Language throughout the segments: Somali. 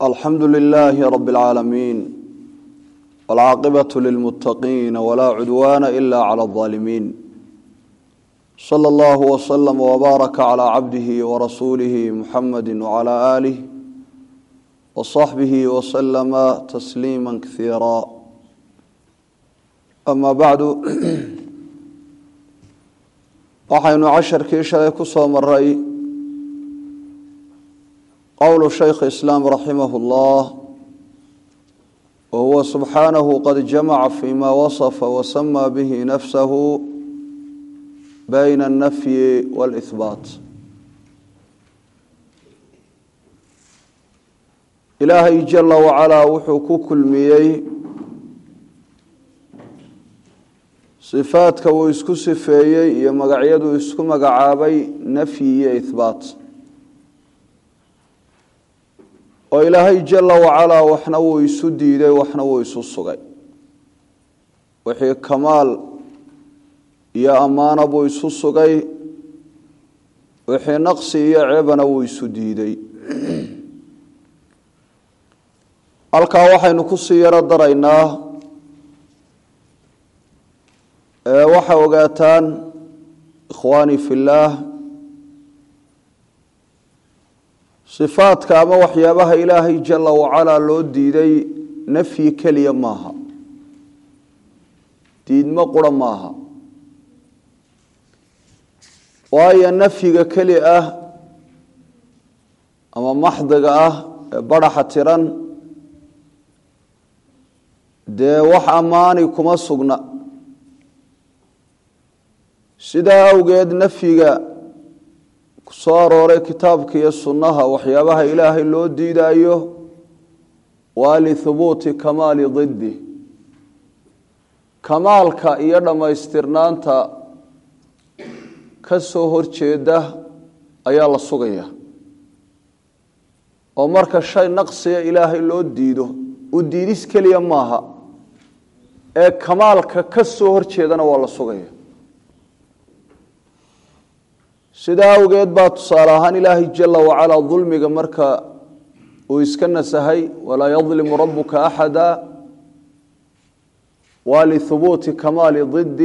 alxamdu lilaahi rab اlcaalamiin wاlcaaqibaة lilmuttaqiina walaa cudwaana ila clى اظaalimiin slى اllah wslm wbaaraka clى cabdihi warasuulihi muxamadi wclى aalih wصaxbihi wslama tasliima kasiira ama bacdu waxaynu casharkii shalay ku soo maray qowlu shaykh islaam raximah اllah wahuwa subxaanahu qad jamaca fima wasafa wasama bihi nafsahu bayna alnafyi wاlihbaat ilaahay jala wacalaa wuxuu ku kulmiyey sifaadka uu isku sifeeyey iyo magacyaduu isku magacaabay nafyi iyo ihbaat oo ilaahay jala wacalaa waxna wuu isu diiday waxna wuu isu sugay wixii kamaal iyo ammaano buu isu sugay wixii naqsi iyo ceebana wuu isu diiday halkaa waxaynu kusii yaro daraynaa waxaa ogaataan ikhwaani fi llaah sifaadka ama waxyaabaha ilaahay jala wacalaa loo diiday nafyi keliya maaha diidmo qura maaha waayo nafyiga keli ah ama maxdiga ah ee baraxa tiran dee wax ammaani kuma sugna sidaa awgeed nafyiga kusoo arooray kitaabka iyo sunnaha waxyaabaha ilaahay loo diidayo waa lihubuuti kamaali diddi kamaalka iyo dhammaystirnaanta ka soo horjeeda ayaa la sugaya oo marka shay naqsiga ilaahay loo diido u diidis keliya maaha ee kamaalka ka soo horjeedana waa la sugaya sidaa awgeed baa tusaale ahaan ilaahay jala wacalaa dulmiga marka uu iska nasahay walaa yadlimu rabuka axada waa lihubuuti kamaali diddi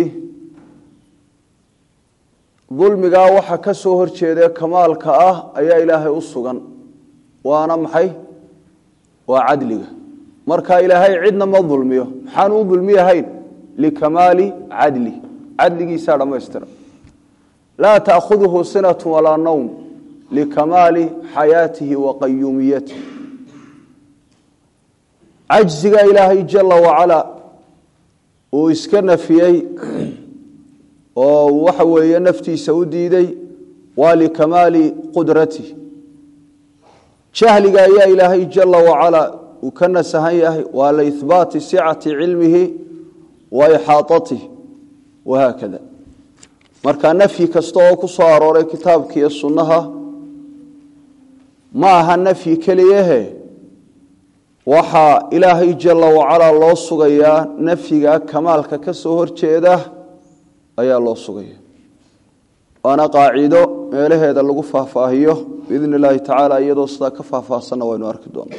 dulmigaa waxa ka soo horjeedee kamaalka ah ayaa ilaahay u sugan waana maxay waa cadliga marka ilaahay cidna ma dulmiyo maxaanu u dulmiyahayn likamaali cadli cadligiisaa dhammaystira laa taأkhudhu sinaة walaa nowm likamaali xayaatihi wa qayuumiyatihi cajziga ilaahay jala wacalaa uu iska nafiyey oo waxa weeye naftiisa u diiday waa likamaali qudratihi jahliga ayaa ilaahay jala wacalaa uu ka nasahan yahay waa liihbaati sicati cilmihi wa ixaaطatihi wahaakada marka nafyi kasta oo ku soo arooray kitaabka iyo sunnaha ma aha nafyi keliyahe waxaa ilaahay jala wacalaa loo sugayaa nafyiga kamaalka ka soo horjeeda ayaa loo sugaya waana qaacido meelaheeda lagu faahfaahiyo biidn illaahi tacaala iyadoo sidaa ka faahfaahsanna waynu arki doonaa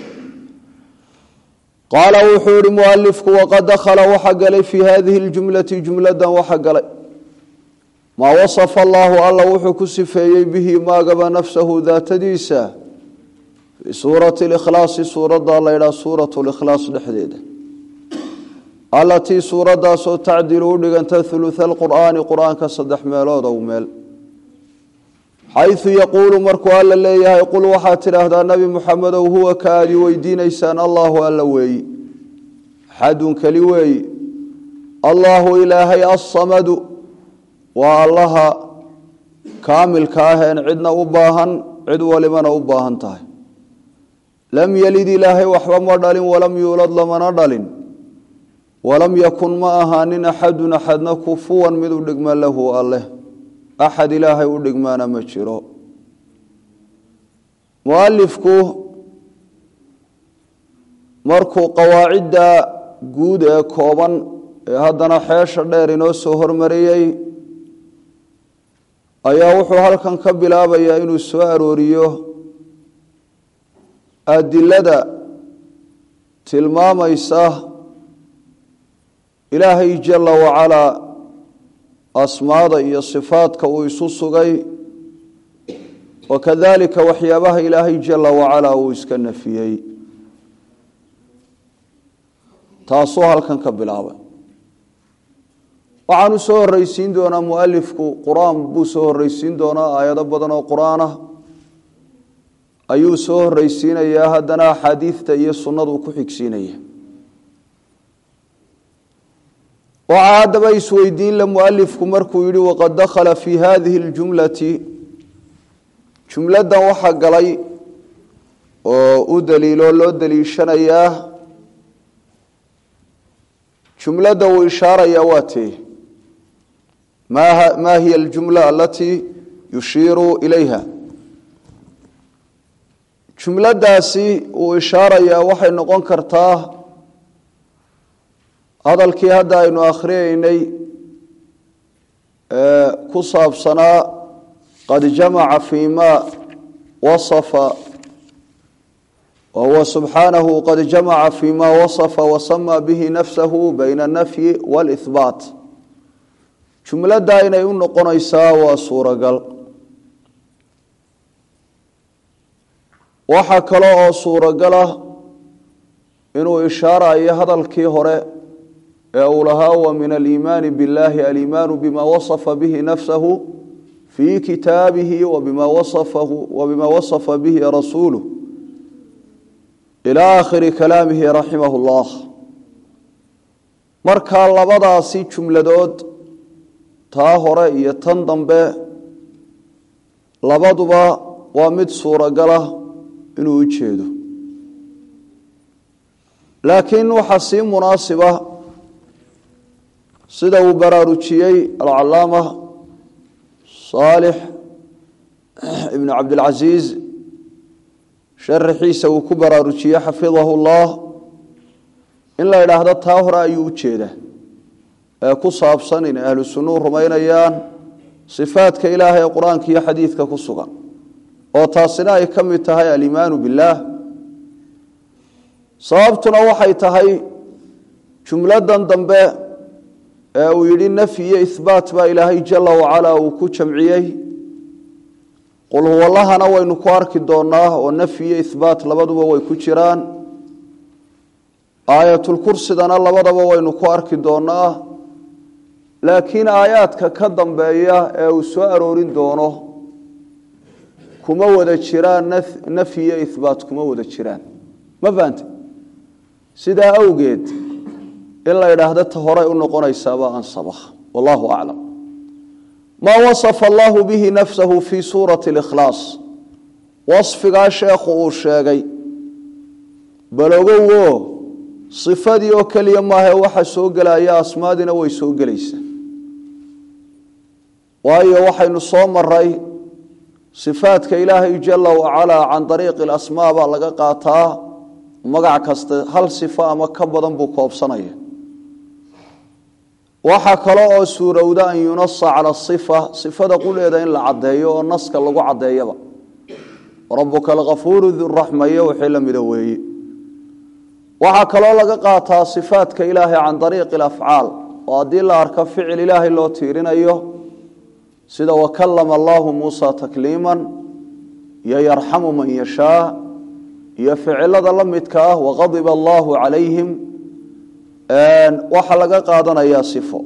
qaala wuxuu ihi mualifku waqad dakhala waxa galay fii hadihi ljumlati jumladan waxa galay maa wasafa allaahu alla wuxuu ku sifeeyey bihi maagaba nafsahu daatadiisa fii suurati likhlaasi suuradda la ydhaha suuratu likhlaas dhexdeeda allatii suuradaasoo tacdilu u dhiganta huluha alqur'aani qur-aanka saddex meelood ow meel xaysu yaquulu markuu alla leeyahay qul waxaad tidhaahdaa nebi muxamedow huwa ka aadi weydiinaysaan allaahu alla weeyi axadun keli weeyi allaahu ilaahay assamadu waa allaha kaamilka aheen cidna u baahan cid walibana u baahan tahay lam yelid ilaahay waxba ma dhalin walam yuulad lamana dhalin walam yakun ma ahaanin axadun axadna kufuwan mid u dhigma lahu alleh axad ilaahay u dhigmaana ma jiro mualifku markuu qawaacidda guud ee kooban ee haddana xeesha dheer inoo soo hormariyey ayaa wuxuu halkan ka bilaabayaa inuu soo arooriyo adilada tilmaamaysa ilaahay jala wacalaa asmaada iyo sifaadka uu isu sugay wakadalika waxyaabaha ilaahay jala wacalaa uu iska nafiyey taasuu halkan ka bilaabay waxaanu soo horeysiin doonaa mualifku qur-aan buu soo horeysiin doonaa aayado badan oo qur-aan ah ayuu soo horeysiinayaa haddana axaadiidta iyo sunnaduu ku xigsiinaya waxaa haddaba isweydiin la mualifku markuu yihi waqad dakhala fi hadihi اljumlati jumladan waxaa galay oo u daliiloo loo daliishanayaa jumladda uu ishaaraya waa tee ma hiya aljumla alatii yushiiru ilayha jumladaasi uu ishaarayaa waxay noqon kartaa hadalkii hadda aynu akhriyeynay ku saabsanaa qad jamaca fi ma wasafa wahuwa subxaanahu qad jamaca fi ma wasafa wasama bihi nafsahu bayna alnafyi wاlihbaat jumladda inay u noqonaysaa waa suuragal waxaa kale oo suuragal ah inuu ishaarayo hadalkii hore ee uu lahaa wa min aliimaani biاllahi aliimaanu bima wasafa bihi nafsahu fii kitaabihi wabima wasafa bihi rasuuluh ilى akhiri kalaamihi raximah اllah markaa labadaasi jumladood taa hore iyo tan dambe labaduba waa mid suuragalah inuu u jeedo laakiin waxaa sii munaasiba sida uu baraarujiyey alcalaama saalix ibnu cabdilcasiis sharaxiisa uu ku baraarujiyey xafidahu llah in la idhaahdo taa hore ayuu u jeeda ee ku saabsan inay ahlu sunnuu rumaynayaan sifaadka ilaahay ee qur-aanka iyo xadiidka ku sugan oo taasina ay ka mid tahay aliimaanu billaah sababtuna waxay tahay jumladan dambe ee uu yidhi nafyi iyo ihbaat baa ilaahay jala wacalaa uu ku jamciyey qul huwallahana waynu ku arki doonaa oo nafyi iyo ihbaat labaduba way ku jiraan aayatulkursidana labadaba waynu ku arki doonaa laakiin aayaadka ka dambeeya ee uu soo aroorin doono kuma wada jiraan nafyi iyo ihbaat kuma wada jiraan ma fahante sidaa awgeed in la idhaahdo ta horay u noqonaysaaba ansaba wallahu aclam maa wasafa allahu bihi nafsahu fii suurati اlikhlaas wasfigaa sheekhu uu sheegay balogowo sifadii oo keliya maahae waxa soo gelaya asmaadiina way soo gelaysaa waayo waxaynu soo maray sifaadka ilaahay jala wacalaa can ariiqi alasmaa baa laga qaataa magac kasta hal sifo ama ka badan buu koobsanaya waxaa kale oo suurowda an yunasa cala sifa sifada quleeda in la caddeeyo oo naska lagu caddeeyaba rabuka alkafuuru duraxmayo wixii la mida weeye waxaa kaloo laga qaataa sifaadka ilaahay can ariiqi alafcaal oo haddii la arko ficil ilaahay loo tiirinayo sida wakalama allahu muusa takliiman iyo yarxamu man yashaa iyo ficilada la midka ah waqadiba allahu calayhim waxaa laga qaadanayaa sifo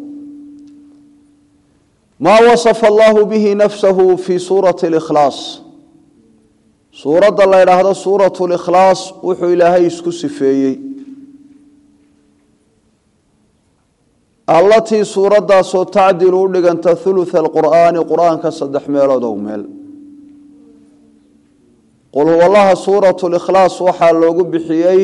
maa wasafa allahu bihi nafsahu fii suurati likhlaas suuradda la ydhaahdo suurat likhlaas wuxuu ilaahay isku sifeeyey allatii suuraddaasoo tacdilu u dhiganta hulutha alqur'aani qur-aanka saddex meelood ow meel qul huwallaha suurat likhlaas waxaa loogu bixiyey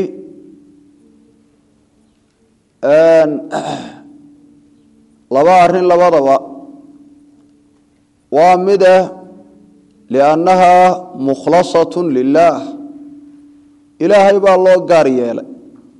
laba arrin labadaba waa mide liannaha mukhlasat lilaah ilaahay baa loo gaar yeelay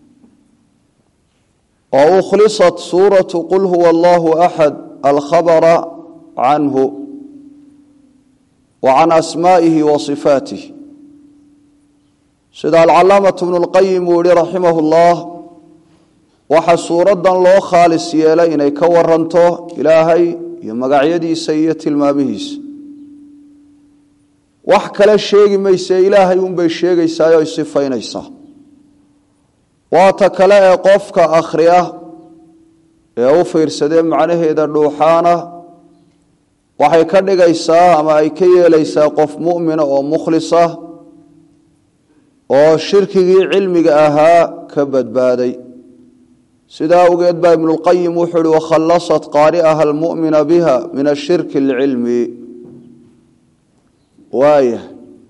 oo ukhlisat suuratu qul huwa allahu axad alkhabara canhu wa can asmaa'ihi wa sifaatih sida alcalaamatu bnu lqayim uu yihi raximah llah waxaa suuraddan loo khaalis yeelay inay ka waranto ilaahay iyo magacyadiisa iyo tilmaamihiisa wax kale sheegi mayse ilaahay unbay sheegaysaa o sifaynaysaa waata kale ee qofka akhriya ee u fiirsadee macnaheeda dhuuxaana waxay ka dhigaysaa ama ay ka yeelaysaa qof mu'mina oo mukhlisa oo shirkigii cilmiga ahaa ka badbaaday sidaa awgeed baa ibnulqayim wuxuu uhi wakhallasat qaari'aha almu'mina biha min ashirki alcilmi waaya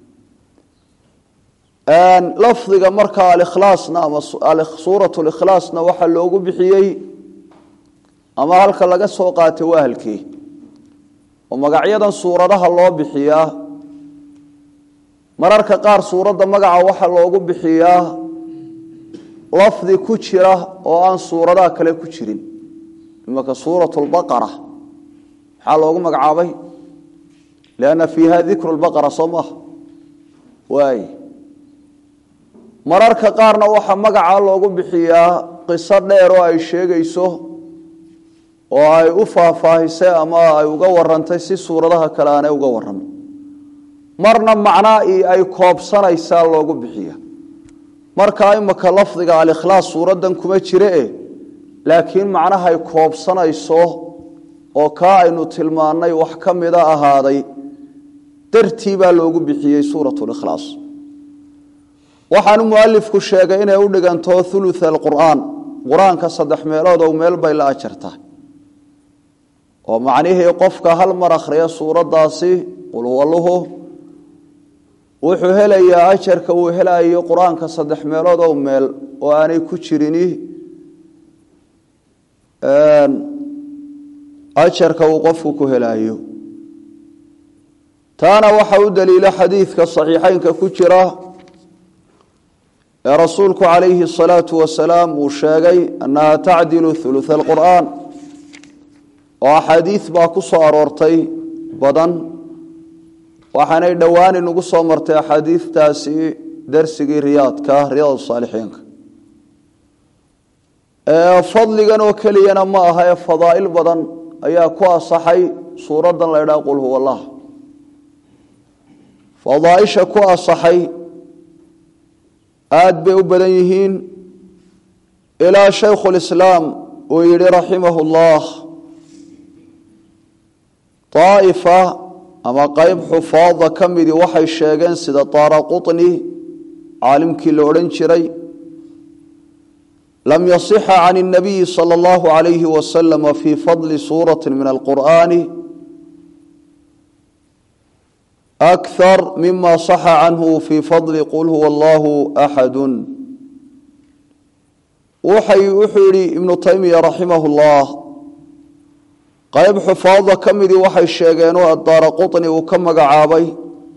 lafdiga markaa alikhlaasna ama suurat likhlaasna waxaa loogu bixiyey ama halka laga soo qaatay waa halkii oo magacyadan suuradaha loo bixiyaa mararka qaar suuradda magaca waxaa loogu bixiyaa lafdi ku jira oo aan suuradaha kale ku jirin imaka suurat lbaqara maxaa loogu magacaabay lianna fiiha dikru lbaqara soo maaha waay mararka qaarna waxaa magacaa loogu bixiyaa qiso dheer oo ay sheegayso oo ay u faahfaahisay ama ay uga warantay si suuradaha kale aanay uga warramay marna macnaa ay koobsanaysaa loogu bixiya markaa imaka lafdiga alikhlaas suuraddan kuma jire e laakiin macnahay koobsanayso oo kaa aynu tilmaannay wax ka mida ahaaday dartii baa loogu bixiyey suurat likhlaas waxaanu mualifku sheegay inay u dhiganto ulu alqur'aan qur-aanka saddex meelood oo meel bay la ajartaa oo macnihii qofka hal mar akhriya suuraddaasi qulwaluhu wuxuu helayaa ajarka uu helayo qur-aanka saddex meelood oo meel oo aanay ku jirini ajarka uu qofku ku helayo taana waxa u daliila xadiidka saxiixeynka ku jira ee rasuulku calayhi الsalaatu wasalaam uu sheegay annaha tacdilu uluث اlqur'an oo axaadiid baa ku soo aroortay badan waxaanay dhowaan inugu soo martay axaadiidtaasi darsigii riyaadka riyaad saalixiinka fadligan oo keliyana ma aha ee fadaa'il badan ayaa ku asaxay suuraddan la ydhaha qul huwa allah fadaaisha ku asaxay aada bay u badan yihiin ilaa shaykhu lislaam uu yihi raximahu llah daa'ifa ama qeyb xufaada ka midii waxay sheegeen sida taara quطni caalimkii la odhan jiray lam yasixa can الnabiyi salى اllahu عalayhi wasalam fi fadli suurati min alqur'ani أكثر مما صح عنه في فضل قل هو الله أحد وحي وحيري ابن تيمية رحمه الله قيب حفاظة كمدي وحي الشيغين الدار قطني وكم قعابي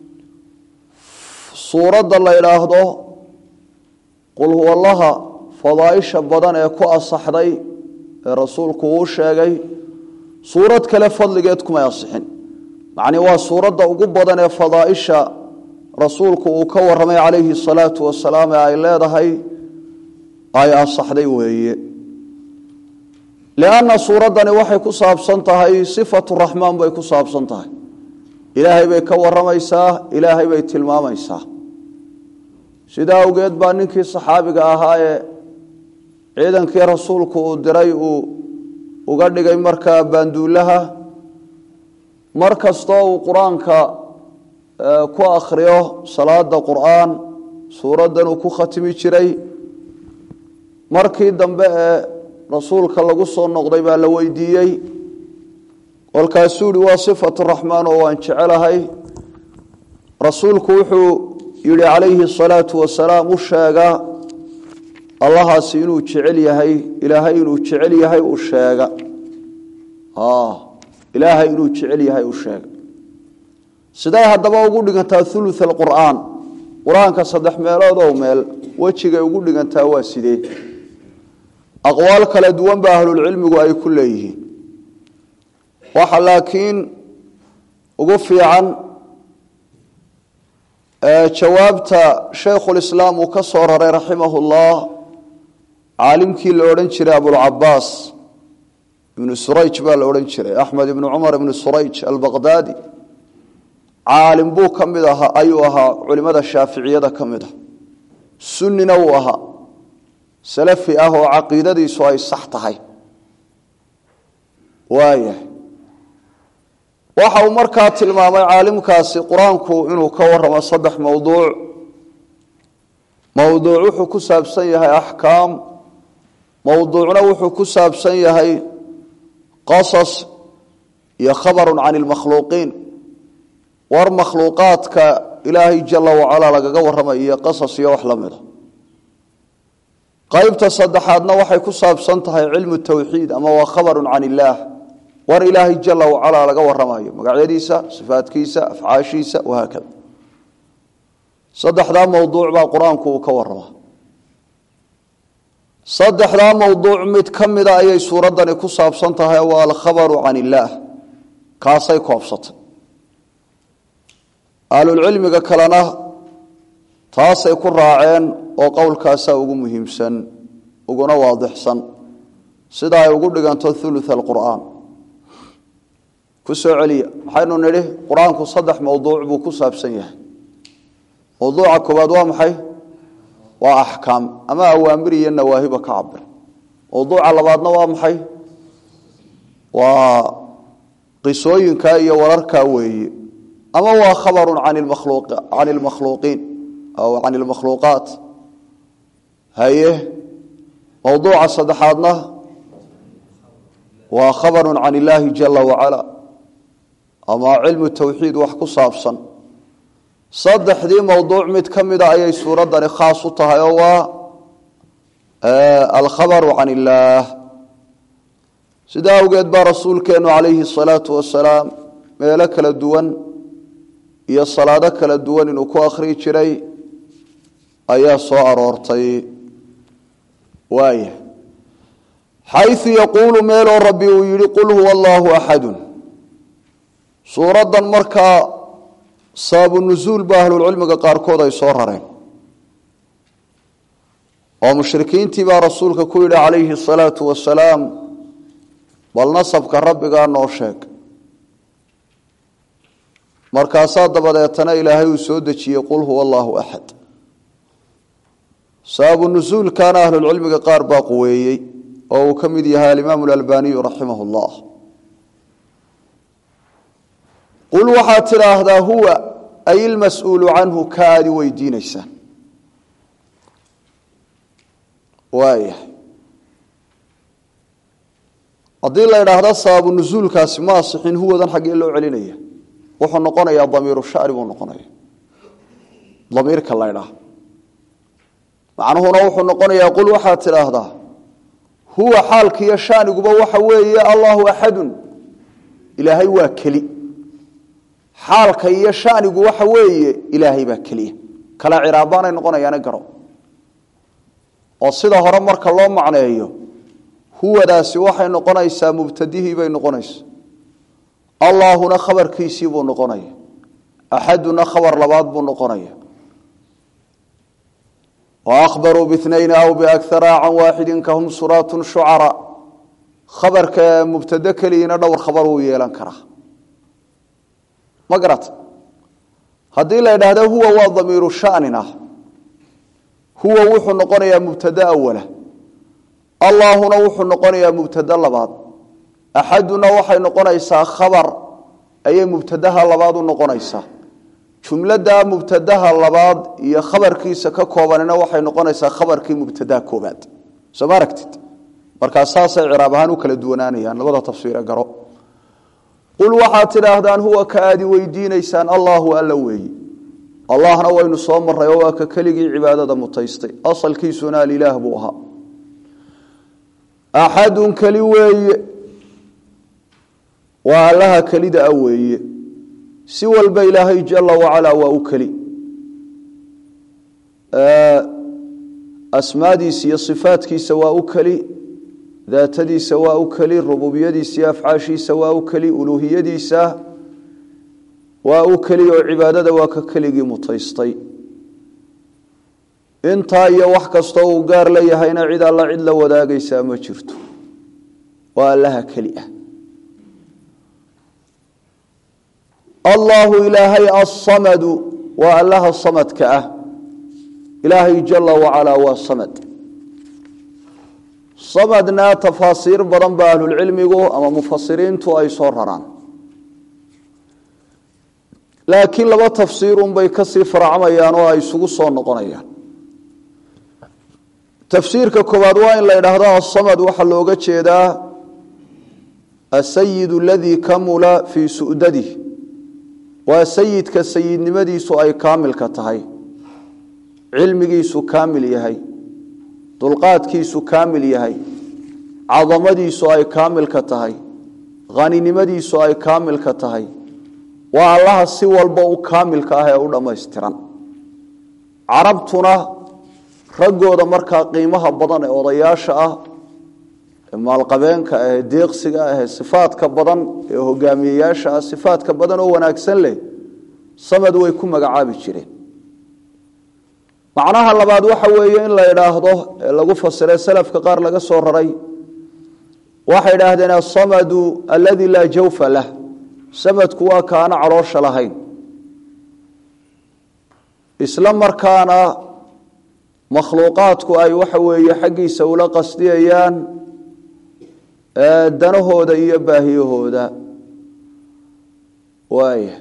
سورة الله إلهده قل هو الله فضائش بدن يكو أصحدي رسولك وشيغي سورة كلا فضل جيتكم يصحن macni waa suuradda ugu badan ee fadaaisha rasuulku uu ka waramay calayhi salaatu wasalaam ee ay leedahay ay asaxday weeye lianna suuraddani waxay ku saabsan tahay sifatu raxmaan bay ku saabsan tahay ilaahay bay ka waramaysaa ilaahay bay tilmaamaysaa sidaa awgeed baa ninkii saxaabiga ahaa ee ciidankii rasuulku uu diray uu uga dhigay markaa baanduulaha mar kastoo uu qur-aanka ku akhriyo salaada qur'aan suuraddan uu ku khatimi jiray markii dambe ee rasuulka lagu soo noqday baa la weydiiyey kolkaasuu yihi waa sifatu raxmaan oo waan jecelahay rasuulku wuxuu yihi calayhi salaatu wasalaam u sheega allahaasi inuu jecel yahay ilaahay inuu jecel yahay u sheega ilaahay inuu jecel yahay u sheega siday haddaba ugu dhigantaa ulu alqur'aan qur-aanka saddex meelood oo meel wejigay ugu dhigantaa waa sidee aqwaal kala duwan ba ahlulcilmigu ay ku leeyihiin waxa laakiin ugu fiican jawaabta shaykhulislaam uu ka soo raray raximahullah caalimkii la odhan jiray abulcabaas ibnu surayj baa la odhan jiray axmed ibnu cumar ibnu surayj albaqdaadi caalim buu ka mid ahaa ayuu ahaa culimada shaaficiyada ka mid ah sunnina uu ahaa salafi ah oo caqiidadiisu ay sax tahay waaya waxa uu markaa tilmaamay caalimkaasi qur-aanku inuu ka waramo saddex mowduuc mowduuc wuxuu ku saabsan yahay axkaam mowduucna wuxuu ku saabsan yahay qasas iyo khabarun can ilmakhluuqiin war makhluuqaadka ilaahay jala wacalaa lagaga warramay iyo qasas iyo wax la mida qaybta saddexaadna waxay ku saabsan tahay cilmu tawxiid ama waa khabarun can illaah war ilaahay jala wacalaa laga waramayo magacyadiisa sifaadkiisa afcaashiisa wahaakada saddexdaa mowduuc baa qur-aanku uu ka warama saddexdaa mowduuc mid ka mida ayay suuraddani ku saabsan tahay waa alkhabaru can illaah kaasay koobsatay ahlulcilmiga kalena taasay ku raaceen oo qowlkaasaa ugu muhiimsan uguna waadixsan sida ay ugu dhiganto ulu alqur'aan ku soo celiya waxaynu nidhi qur-aanku saddex mowduuc buu ku saabsan yahay mowduuca koowaad waa maxay waa axkaam ama awaamir iyo nawaahiba ka cabir mowduuca labaadna waa maxay waa qisooyinka iyo wararka weeye ama waa khabarun can ilmakhluuqiin aw can ilmakhluuqaat haye mowduuca saddexaadna waa khabarun can illaahi jala wacala ama cilmu tawxiid wax ku saabsan saddexdii mowduuc mid ka mida ayay suuraddani khaas u tahay oo waa alkhabaru can illaah sidaa awgeed baa rasuulkeennu calayhi asalaatu wasalaam meelo kala duwan iyo salaado kala duwan inuu ku akhrii jiray ayaa soo aroortay waaya xayu yaquulu meeloo rabbi uu yihi qul huwa allaahu axadun suuraddan markaa sababu nusuul ba ahlulcilmiga qaarkood ay soo rareen oo mushrikiintii baa rasuulka ku yidhi calayhi asalaatu wasalaam bal nasabka rabbigaa noo sheeg markaasaa dabadeetana ilaahay uu soo dejiyey qul huwa allaahu axad sababu nusuulkana ahlulcilmiga qaar baa quweeyey oo uu ka mid yahay alimaamu alalbaniyu raximah llah qul waxaad tidhaahdaa huwa ay ilmas-uulu canhu ka aadi weydiinaysaan waaya haddii la idhaahda sababu nusuulkaasi ma asixin huwadan xaggee loo celinaya wuxuu noqonayaa damiiru shacri buu noqonaya damiirka la ydhaah macnuhuna wuxuu noqonayaa qul waxaad tidhaahdaa huwa xaalkiiyo shaaniguba waxa weeye allahu axadun ilaahay waa keli xaalka iyo shanigu waxa weeye ilaahay baa keliya kala ciraabaanay noqonayaana garo oo sida hore marka loo macneeyo huwadaasi waxay noqonaysaa mubtadihii bay noqonaysa allaahuna khabarkiisii buu noqonaya axaduna khabar labaad buu noqonaya waahbaruu binayn aw biakara can waaxidin kahum suraatun shucara khabarka mubtado keligiina dhowr khabar wuu yeelan karaa ma garata haddii la idhaahdo huwa waa damiiru shanin ah huwa wuxuu noqonayaa mubtado awala allaahuna wuxuu noqonayaa mubtado labaad axaduna waxay noqonaysaa khabar ayay mubtadaha labaad u noqonaysaa jumlada mubtadaha labaad iyo khabarkiisa ka koobanina waxay noqonaysaa khabarkii mubtadaha koobaad soo ma aragtid markaa saasay ciraab ahaan u kala duwanaanayaan labada tafsiire garo qul waxaad tidhaahdaan huwa ka aadi weydiinaysaan allaahu alla weeyi allahna waynu soo maray oo waa ka keligii cibaadada mutaystay asalkiisuna alilaah buu ahaa axadun keli weeye waa allaha kelida a weeye si walba ilaahay jala wacalaa waa u keli asmaadiisa iyo sifaadkiisa waa u keli daatadiisa waa u keli rububiyadiisa iyo afcaashiisa waa u keli uluuhiyadiisa waa u keliya oo cibaadada waa ka keligii mutaystay intaa iyo wax kastoo uu gaar la yahayna cid alla cid la wadaagaysaa ma jirto waa allaha keli ah allaahu ilaahay alsamadu waa allaha samadka ah ilaahay jala wacalaa waa samad samadna tafaasiir badan ba ahlulcilmigu ama mufasiriintu ay soo raraan laakiin laba tafsiirunbay kasii faracmayaan oo ay isugu soo noqonayaan tafsiirka koowaad waa in la idhaahdo asamad waxaa looga jeedaa asayid aladii kamula fii su'dadih waa sayidka sayidnimadiisu ay kaamilka tahay cilmigiisu kaamil yahay dulqaadkiisu kaamil yahay cadamadiisu ay kaamilka tahay haninimadiisu ay kaamilka tahay waa allaha si walba u kaamilka ah ee u dhammaystiran carabtuna raggooda markaa qiimaha badan ee odayaasha ah ee maalqabeenka ah ee deeqsiga ah ee sifaadka badan ee hogaamiyeyaasha ah sifaadka badan oo wanaagsan leh samad way ku magacaabi jireen macnaha labaad waxa weeye in la idhaahdo ee lagu fasiray salafka qaar laga soo raray waxay idhaahdeen asamadu aladi laa jawfa lah samadku waa kaana caloosha lahayn isla markaana makhluuqaadku ay waxa weeye xaggiisa ula qasdiyayaan danahooda iyo baahiyahooda waaya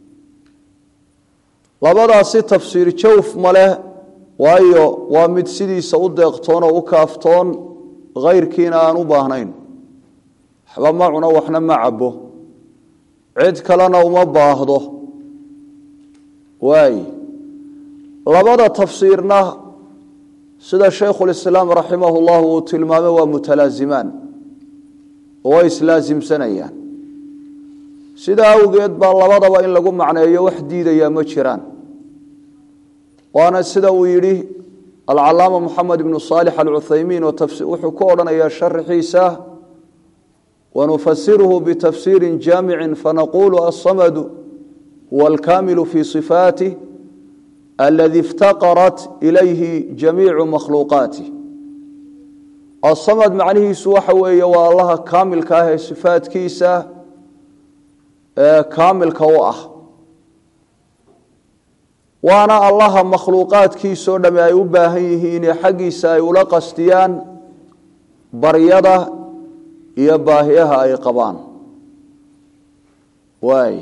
labadaasi tafsiir jawf ma leh waayo waa mid sidiisa u deeqtoon oo u kaaftoon khayrkiina aan u baahnayn waxba ma cuno waxna ma cabo cid kalena uma baahdo waay labada tafsiirna sida shaykhulislaam raximah llahu uu tilmaamay waa mutalaazimaan oo way islaasimsanayaan sidaa awgeed baa labadaba in lagu macneeyo wax diidayaa ma jiraan waana sida uu yidhi alcalaama moxamed ibnu saalix alcuthaymiin wuxuu ku odhanayaa sharaxiisa wanufasiruhu bitafsiiri jaamicin fanaqulu asamadu huwa alkaamilu fi sifaatih aladi iftaqarat ilayhi jamiicu makhluuqaatih asamad macnihiisu waxa weeye waa allaha kaamilka ah ee sifaadkiisa ee kaamilka u ah waana allaha makhluuqaadkiisoo dhamme ay u baahan yihiine xaggiisa ay ula qastiyaan baryada iyo baahiyaha ay qabaan waay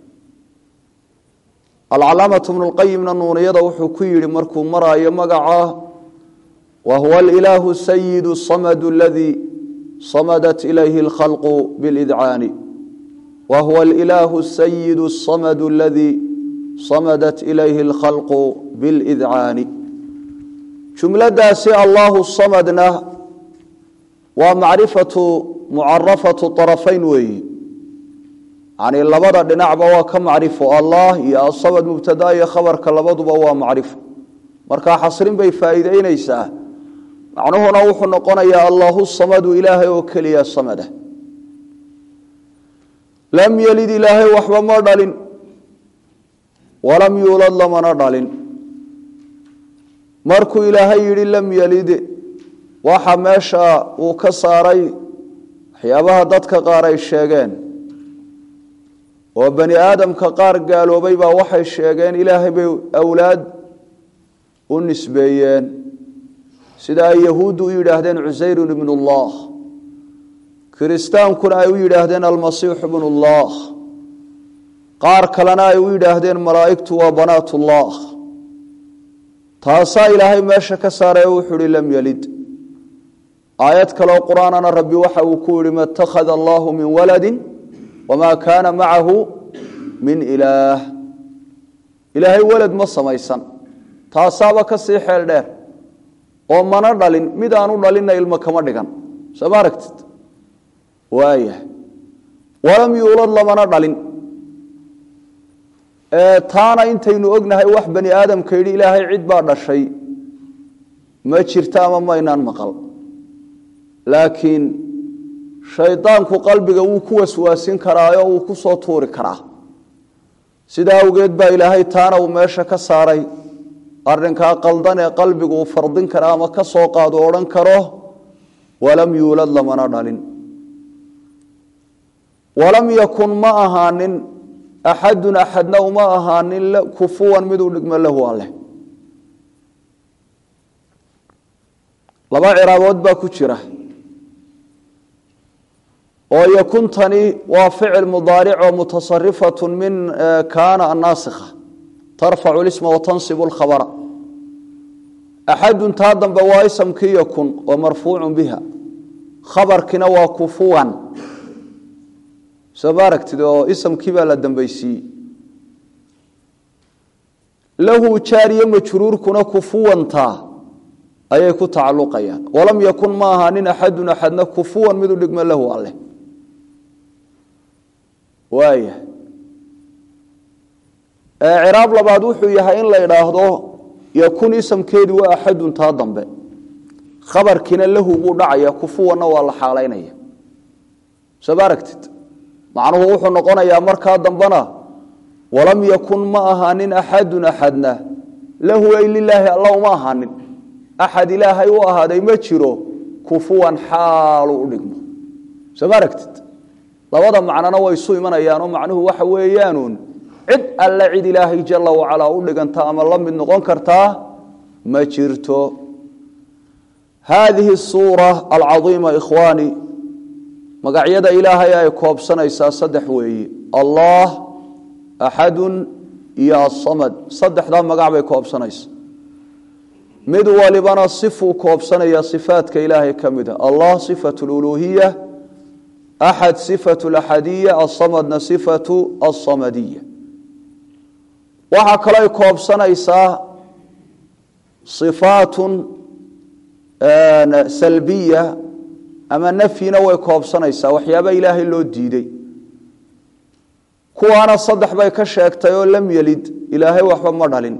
alcalaamatu bnu lqayimna nuuniyada wuxuu ku yidhi markuu maraayo magaca wa huwa alilaahu sayidu samadu aladii samadat ilayhi alkhalqu bilidcaani wa huwa alilaahu sayidu samadu aladii samadat ilayhi alkhalqu bilidcaani jumladaasi allahu samadna waa macrifatu mucarafatu arafayn weeyi yani labada dhinacba waa ka macrifo allah iyo asamad mubtada iyo khabarka labaduba waa macrifo markaa xasrin bay faa'iideyneysaa macnuhuna wuxuu noqonayaa allahu samadu ilaahay oo keliya samada lam yelid ilaahay waxba ma dhalin walam yuulad lamana dhalin markuu ilaahay yidhi lam yelid waxa meesha uu ka saaray waxyaabaha dadka qaar ay sheegeen oo bani aadamka qaar gaaloobay baa waxay sheegeen ilaahay bay awlaad u nisbeeyeen sida ay yahuuddu u yidhaahdeen cusayrun ibnu ullah kiristaankuna ay u yidhaahdeen almasiixu ibnu ullah qaar kalena ay u yidhaahdeen malaa'igtu waa banaatullah taasaa ilaahay meesha ka saaray oo wuxuu ihi lam yelid aayad kaleo qur-aanana rabbi waxa uu ku yihi ma اtakhada allahu min waladi wma kaana macahu min ilaah ilaahay welad ma samaysan taasaaba ka sii xeel dheer oo mana dhalin mid aanu dhalinna ilmo kama dhigan soo ma aragtid waaya walam yuulad lamana dhalin taana intaynu ognahay wax bani aadamka yidhi ilaahay cid baa dhashay ma jirta ama maynaan maqal laakiin shaydaanku qalbiga wuu ku waswaasin karaayo wuu ku soo tuuri karaa sidaa awgeed baa ilaahay taana uu meesha ka saaray arrinkaa qaldan ee qalbigu uu fardin kara ama ka soo qaado odhan karo walam yuulad lamana dhalin walam yakun ma ahaanin axadun axadna uma ahaanin kufuwan mid u dhigmo lahu alleh laba ciraabood baa ku jira oo yakuntani waa ficil mudaaric oo mutasarifatu min kaana annaasikha tarfacu lisma watansibu lkhabara axadun taa dambe waa isamkii yakun oo marfuucu biha khabarkina waa kufuwan soo ma aragtid oo isamkii baa la dambaysiiyey lahu jaariye majruurkuna kufuwantaa ayay ku tacaluqayaan walam yakun ma ahaanin axadun axadna kufuwan mid u dhigmo lahu alleh waaya ciraab labaad wuxuu yahay in la idhaahdo yakun isamkeedu waa axadun taa dambe khabarkiina lahu buu dhacaya kufuwanna waa la xaalaynaya soo ma aragtid macnuhu wuxuu noqonayaa markaa dambena walam yakun ma ahaanin axadun axadna lahu ay lilaahi alla uma ahaanin axad ilaahay u ahaaday ma jiro kufuwan xaalu u dhigmo soo ma aragtid labada macnona way isu imanayaanoo macnuhu waxa weeyaanuun cid alle cid ilaahay jala wacalaa u dhiganta ama la mid noqon kartaa ma jirto haadihi suura alcaiima ikhwaani magacyada ilaahay ay koobsanaysaa saddex weeye allah axadun iyo asamad saddexdaa magac bay koobsanaysa mid walibana sifuu koobsanaya sifaadka ilaahay ka mid a allah sifatu luluhiya axad sifatu laxadiya asamadna sifatu asamadiya waxaa kalooy koobsanaysaa sifaatun salbiya ama nafyina way koobsanaysaa waxyaaba ilaahay loo diiday kuwaana saddex bay ka sheegtay oo lam yelid ilaahay waxba ma dhalin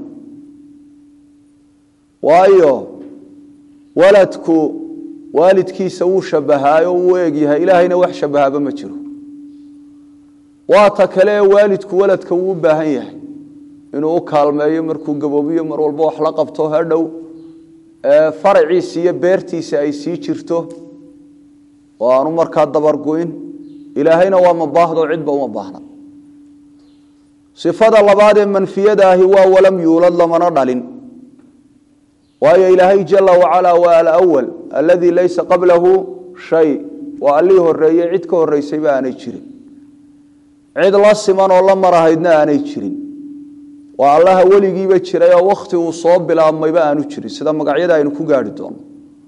waayo waladku waalidkiisa wuu shabahaayo wuu eegyahay ilaahayna wax shabahaaba ma jiro waa ta kale ee waalidku waladka wuu u baahan yahay inuu u kaalmeeyo markuu gaboobiyo mar walba wax la qabto hadhow faraciisi iyo beertiisa ay sii jirto oo aanu markaa dabargu'in ilaahayna waa mabaahdo cidba uma baahna sifada labaad ee manfiyada ahi waa walam yuulad lamana dhalin waayo ilaahay jala wacala waa alawal aladii laysa qablahu shay waa allii horeeye cid ka horeysayba aanay jirin cid la siman oo la marahaydna aanay jirin waa allaha weligiiba jiray oo wakhti uu soo bilaabmayba aanu jirin sida magacyada aynu ku gaari doono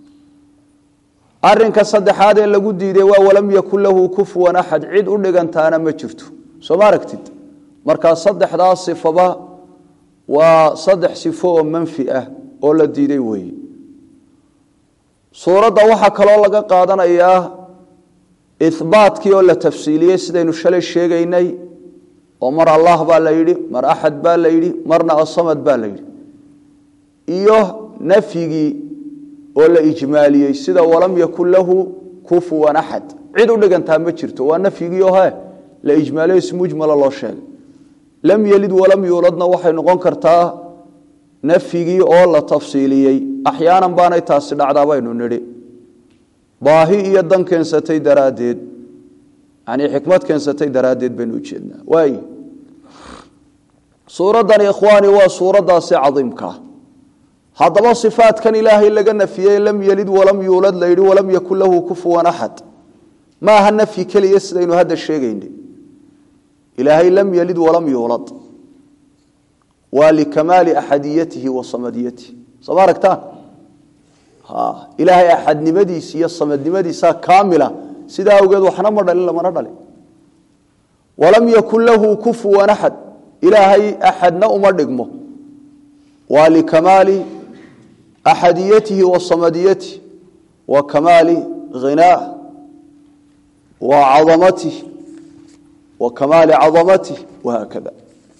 arinka saddexaad ee lagu diiday waa walam yakun lahu kufuwan axad cid u dhigantaana ma jirto soo ma aragtid markaa saddexdaa sifaba waa saddex sifo oo manfi ah oo la diiday weeye suuradda waxaa kaloo laga qaadanayaa ihbaatkii oo la tafsiiliyey sidaynu shalay sheegaynay oo mar allah baa la yidhi mar axad baa la yidhi marna asamad baa la yidhi iyo nafyigii oo la ijmaaliyey sida walam yakun lahu kufuwan axad cid u dhigantaa ma jirto waa nafyigii oo he la ijmaaliyo si mujmala loo sheegay lam yelid walam yuuladna waxay noqon kartaa nafyigii oo la tafsiiliyey axyaanan baanay taasi dhacdaa baynu nidhi baahi iyo dan keensatay daraaddeed yani xikmad keensatay daraaddeed baynu ujeednaa waay suuraddani ikhwaani waa suuraddaasi cadiimkaa haddaba sifaatkan ilaahay laga nafiyey lam yelid walam yuulad la yidhi walam yakun lahu kufuwan axad ma aha nafyi keliya sidaynu hadda sheegaynay ilaahay lam yelid walam yuulad waa likamaali axadiyatihi wa samadiyatihi sooma aragtaan ilaahay axadnimadiisa iyo samadnimadiisaa kaamila sidaa awgeed waxna ma dhalin lamana dhalin walam yakun lahu kufuwan axad ilaahay axadna uma dhigmo waa likamaali axadiyatihi wa samadiyatihi wa kamaali ghinaa wa cadamatih wa kamaali cadamatih wahaakada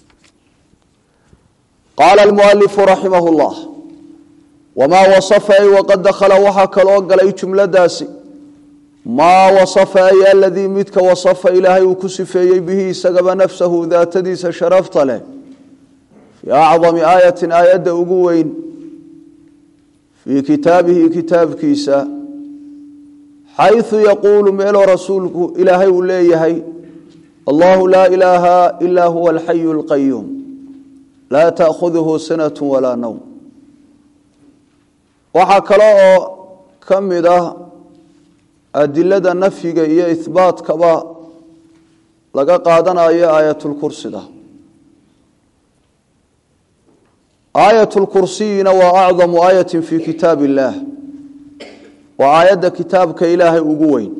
qaala almualifu raximah llah wamaa wasafa ay waqad dakhala waxaa kaloo galay jumladaasi maa wasafa ay aladii midka wasafa ilaahay uu ku sifeeyey bihi isagaba nafsahu daatadiisa sharafta leh fii acdami aayatin aayadda ugu weyn fii kitaabihi kitaabkiisa xayثu yaquulu meeloo rasuulku ilaahay uu leeyahay allahu laa ilaaha ilaa huwa alxayu اlqayuum laa taأkhuduhu sinaة walaa nowm waxaa kale oo ka mid ah adilada nafyiga iyo ihbaatkaba laga qaadanayo aayatulkursida aayatulkursiyina waa acdamu aayatin fii kitaab illaah waa aayadda kitaabka ilaahay ugu weyn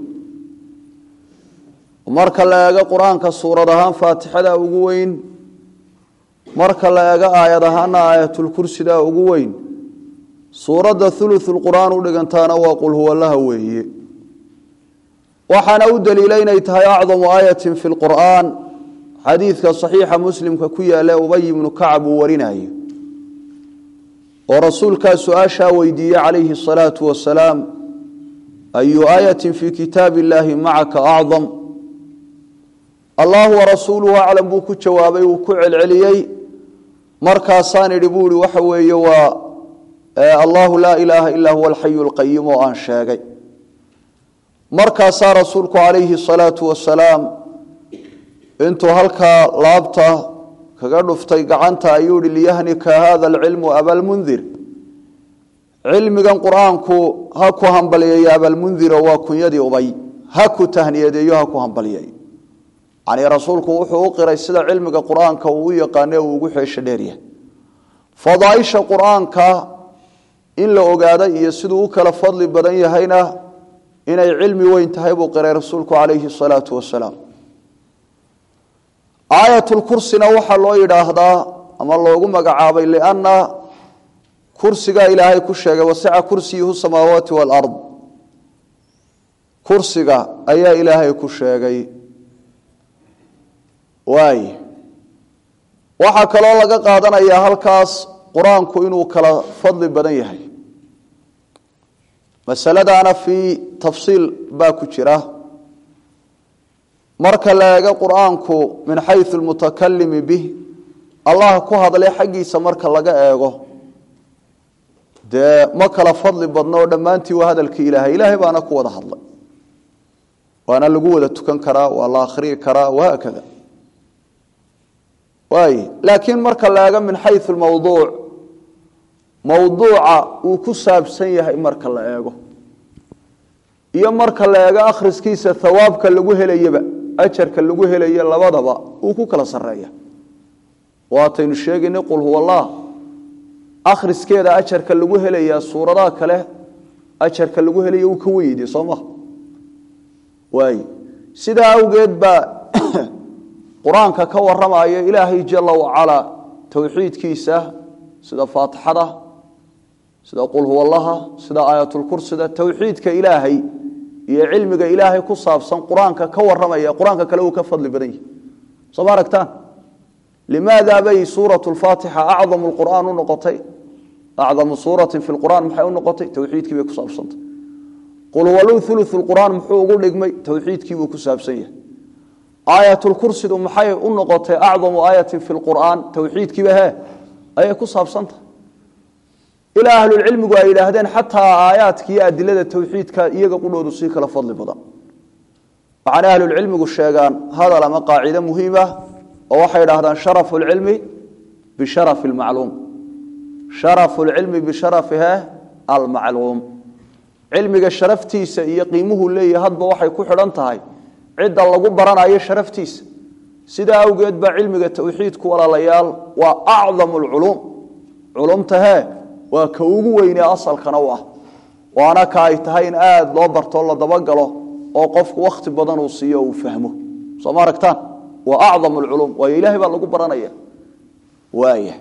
marka la eego qur-aanka suurad ahaan faatixada ugu weyn marka la eego aayad ahaana aayatulkursida ugu weyn suuradda thuluthulqur'aan u dhigantaana waa qul huwalaha weeye waxaana u daliila inay tahay acdamu aayatin fi lqur'aan xadiidka saxiixa muslimka ku yaale ubay ibnu kacab uu warinayo oo rasuulkaa su-aashaa weydiiyey calayhi asalaatu wasalaam ayu aayatin fii kitaabi illaahi macaka acdam allahu warasuuluhu aclam buu ku jawaabay uu ku celceliyey markaasaan idhi buu ihi waxa weeye waa allahu laa ilaaha ilaa huwa alxayu alqayim oo aan sheegay markaasaa rasuulku calayhi salaatu wasalaam intuu halkaa laabta kaga dhuftay gacanta ayuu ihi liyahnika hada alcilmu abalmundir cilmigan qur-aanku ha ku hambalyeeyo abalmundiro waa kunyadii ubay ha ku tahniyadeeyo ha ku hambalyeeyo yacnii rasuulku wuxuu u qiray sida cilmiga qur-aanka uu u yaqaane uu ugu xeesho dheeryahay fadaaisha qur-aanka in la ogaada iyo siduu u kala fadli badan yahayna inay cilmi weyn tahay buu qiray rasuulku calayhi salaatu wasalaam aayatulkursina waxaa loo yidhaahdaa ama loogu magacaabay lianna kursigaa ilaahay ku sheegay wasica kursiyuhu samaawaati waalard kursiga ayaa ilaahay ku sheegay waay waxaa kaloo laga qaadanayaa halkaas qur-aanku inuu kala fadli badan yahay masaladaana fii tafsiil baa ku jira marka la eego qur-aanku min xayu lmutakalimi bih allah ku hadlay xaggiisa marka laga eego dee ma kala fadli badno oo dhammaantii waa hadalkii ilaahay ilaahay baana ku wada hadlay waana lagu wada tukan karaa waa la akhriyi karaa wahaakada waay laakiin marka la eego min xayu mawduuc mawduuca uu ku saabsan yahay marka la eego iyo marka la eego akhriskiisa hawaabka lagu helayaba ajarka lagu helayo labadaba uu ku kala sareeya waataynu sheegaynay qul huwa allah akhriskeeda ajarka lagu helayaa suuradaha kale ajarka lagu helaya uu ka weyde soo maha waay sidaa awgeed baa qur-aanka ka waramaya ilaahay jala wacalaa towxiidkiisa sida faatixada sida qul huwallaha sida aayatulkursida towxiidka ilaahay iyo cilmiga ilaahay ku saabsan qur-aanka ka waramaya qur-aanka kale uu ka fadli badan yahi soo ma aragtaan limaada bay suurat lfaatixa acdamu lqur'aan u noqotay acdamu suuratin fi lqur'aan maxay u noqotay towxiidkii bay ku saabsantay qul huwalu ulu lqur'aan muxuu ugu dhigmay towxiidkii buu ku saabsan yahay aayatulkursidu maxay u noqotay acdamu aayatin fi lqur'aan towxiidkiiba he ayay ku saabsantahay ilaa ahlulcilmigu ay yidhaahdeen xataa aayaadka iyo adilada towxiidka iyaga qudhoodu sii kala fadli badan waxaana ahlulcilmigu sheegaan hadal ama qaacido muhiima oo waxay idhahdaan sharafu lcilmi bisharafi lmacluum sharafu lcilmi bisharafihe almacluum cilmiga sharaftiisa iyo qiimuhu leeyahay hadba waxay ku xidhan tahay cidda lagu baranayo sharaftiisa sidaa awgeed baa cilmiga towxiidku walaalayaal waa acdamu lculuum culumta hee waa ka ugu weynee asalkana u ah waana ka ay tahay in aada loo bartoo la dabagalo oo qofku wakhti badan uu siiyo uu fahmo soo ma aragtaan waa acdam lculuum waayo ilahay baa lagu baranaya waaya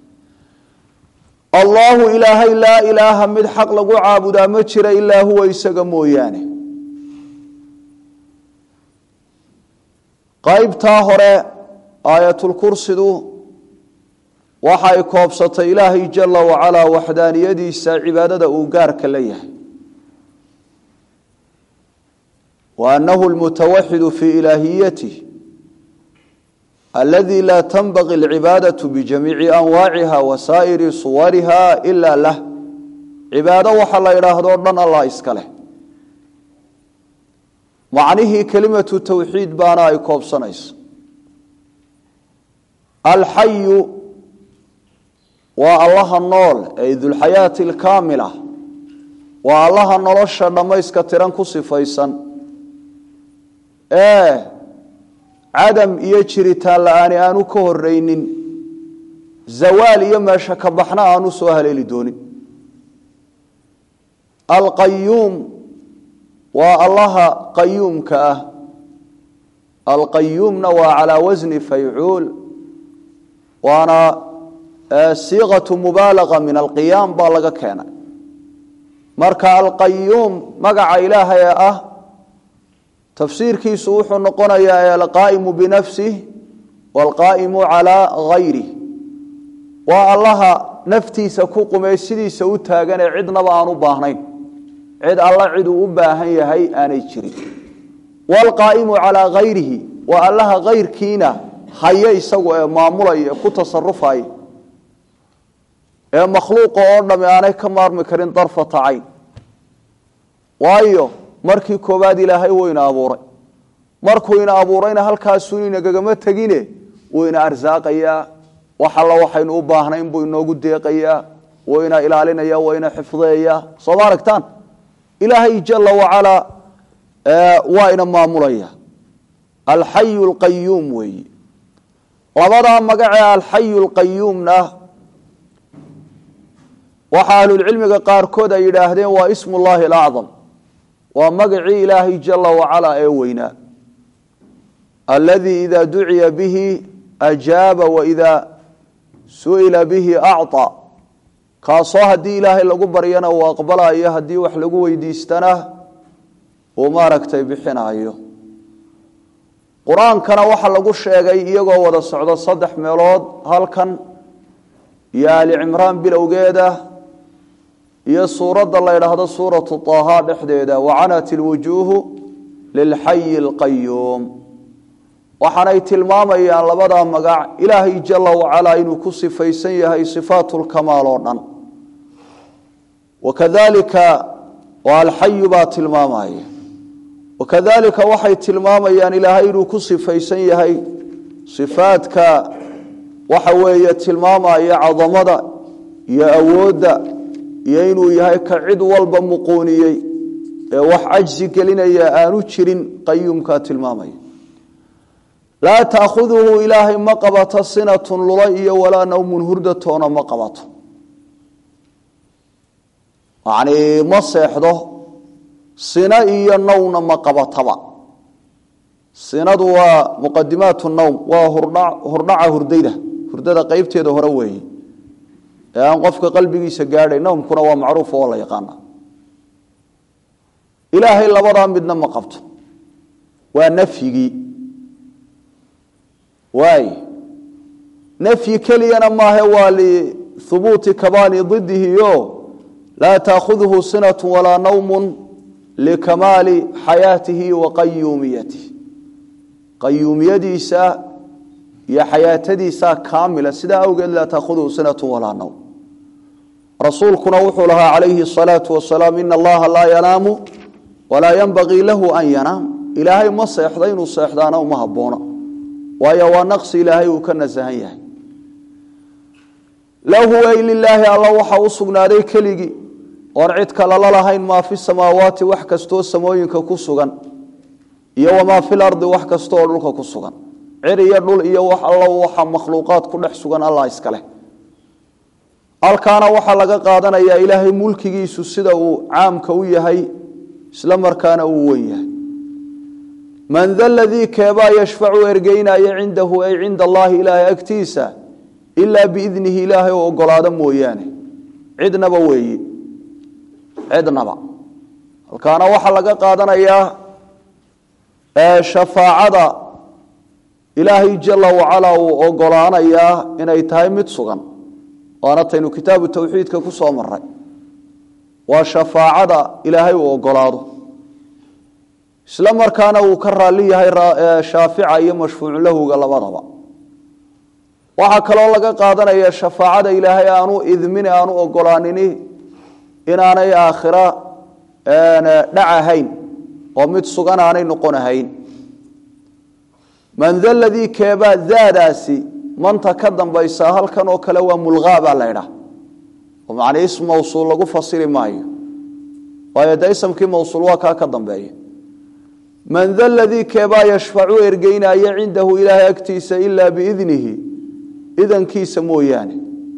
allaahu ilaahay laa ilaaha mid xaq lagu caabudaa ma jira ilaa huwa isaga mooyaane qaybtaa hore aayatulkursidu waxa ay koobsatay ilaahay jala wacalaa waxdaaniyadiisa cibaadada uu gaarka la yahay wa anahu lmutawaxidu fii ilaahiyatih aladi laa tanbaqi alcibaadaةu bijamiici anwaaciha wa saa'iri suwariha ila lah cibaado waxa la idhaahdo dhan allah iska leh macnihii kelimatu towxiid baana ay koobsanayso alxayu waa allaha nool ay dulxayaati alkaamila waa allaha nolosha dhammayska tiran ku sifaysan ee cadam iyo jiritaan la-aani aanu ka horeynin zawaal iyo meesha ka baxna aanu soo haleeli doonin alqayuum waa allaha qayuumka ah alqayuumna waa calaa wasni faycuul waana siiqatu mubaalaga min alqiyaam baa laga keenay marka alqayuum magaca ilaahay ee ah tafsiirkiisu wuxuu noqonayaa alqaa'imu binafsih waalqaa'imu calaa gayrih waa allaha naftiisa ku qumee sidiisa u taagan ee cidnaba aan u baahnayn cid alla ciduu u baahan yahay aanay jirin waalqaa'imu calaa gayrihi waa allaha kayrkiina haye isagu ee maamulaya ee ku tasarufaya ee makhluuqa oo dhamme aanay ka maarmi karin darfata cayn waayo markii koowaad ilaahay wuu ina abuuray markuu ina abuurayna halkaasuu inagagama tegine wuu ina arsaaqayaa wax alla waxaynu u baahnayn buu inoogu deeqayaa wuu ina ilaalinaya waa ina xifdeeyaa soo ma aragtaan ilaahay jala wacalaa waa ina maamulaya alxayu lqayuum weeyi labadaa magacee alxayu lqayuumna waxaa ahlulcilmiga qaarkood ay yidhaahdeen waa ismu llahi alacdam waa magacii ilaahay jala wacalaa ee weynaa aladii ida duciya bihi ajaaba waida su'ila bihi acطa kaasoo haddii ilaahay lagu baryana uu aqbalayo haddii wax lagu weydiistana uu maaragtay bixinayo qur-aankana waxaa lagu sheegay iyagoo wada socdo saddex meelood halkan iyo ali cimraan bilowgeeda iyo suuradda la ydhaahdo suuratu طaha dhexdeeda wacanat ilwujuuhu lilxayi اlqayuum waxaanay tilmaamayaan labadaa magac ilaahay jala wacalaa inuu ku sifaysan yahay sifaat lkamaal oo dhan wakadalika oo alxayu baa tilmaamaya wakadalika waxay tilmaamayaan ilaahay inuu ku sifaysan yahay sifaadka waxa weeye tilmaamaya cadamada iyo awoodda iyo inuu yahay ka cid walba muquuniyey ee wax cajsi gelinaya aanu jirin qayuumkaa tilmaamaya laa taakhuduhu ilaahay ma qabato sinatun lula iyo walaa nawmun hurdatoona ma qabato yacnii ma seexdo sina iyo nowna ma qabataba sinadu waa muqadimaatu nowm waa hurdhaca hurdayda hurdada qeybteeda hore weeye ee aan qofka qalbigiisa gaadhay nowmkuna waa macruuf oo la yaqaana ilaahay labadaa midna ma qabto waa nafyigii waay nafyi keliyana maahe waa lihubuuti kabaani didihi o laa taakhuduhu sinatu walaa nawmun likamaali xayaatihi wa qayuumiyatihi qayuumiyadiisa iyo xayaatadiisa kaamila sidaa awgeed laa taakhuduhu sinatu walaa nawm rasuulkuna wuxuu lahaa calayhi الsalaau wasalaam ina allaha laa yanaamu walaa yanbagii lahu an yanaam ilaahay ma seexda inuu seexdaana uma haboono waayo waa naqsi ilaahay uu ka nasahan yahay lahu ay lilaahi alla waxa u sugnaaday keligii oon cid kale la lahayn maa fi samaawaati wax kastoo samooyinka ku sugan iyo wamaa fi lardi wax kastooo dhulka ku sugan cir iyo dhul iyo wax alla waxa makhluuqaad ku dhex sugan allah iskaleh halkaana waxaa laga qaadanayaa ilaahay mulkigiisu sida uu caamka u yahay isla markaana uu wen yahay man da ladii keebaa yashfacu ergeynaya cindahu ay cinda allaahi ilaahay agtiisa ilaa biidnihi ilaahay oo ogolaado mooyaane cidnaba weeye cidnaba halkaana waxaa laga qaadanayaa shafaacada ilaahay jala wacalaa uu ogolaanayaa inay tahay mid sugan waana taynu kitaabu tawxiidka ku soo maray waa shafaacada ilaahay uu ogolaado isla markaana uu ka raali yahay shaafica iyo mashfuucu lahuga labadaba waxaa kaloo laga qaadanaya shafaacada ilaahay aanu idmin aanu ogolaanini inaanay aakhira dhacahayn oo mid sugan aanay noqon ahayn man da ladii keebaa daadaasi manta ka dambaysa halkan oo kale waa mulqaa baa la ydhaha oo macnii ism mawsuul lagu fasiri maayo waayo de isamkii mawsuul waa kaa ka dambeeya man da ladii keebaa yashfacu ergeynaya cindahu ilaahay agtiisa ilaa biidnihi idankiisa mooyaane